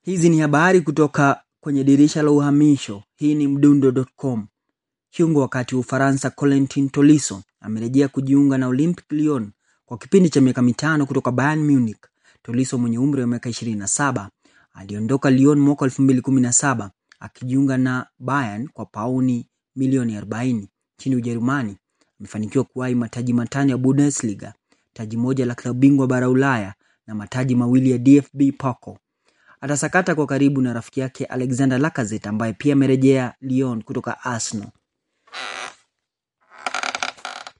Hizi ni habari kutoka kwenye dirisha la uhamisho. Hii ni mdundo.com. Kiungo wakati wa Ufaransa Corentin Tolisso amerejea kujiunga na Olympique Lyon kwa kipindi cha miaka mitano kutoka Bayern Munich. Tolisso mwenye umri wa miaka 27 aliondoka Lyon mwaka 2017 akijiunga na Bayern kwa pauni milioni 40 nchini Ujerumani. Amefanikiwa kuwahi mataji matano ya Bundesliga, taji moja la klabu bingwa bara Ulaya na mataji mawili ya DFB Pokal. Atasakata kwa karibu na rafiki yake Alexander Lacazette ambaye pia amerejea Lyon kutoka Arsenal.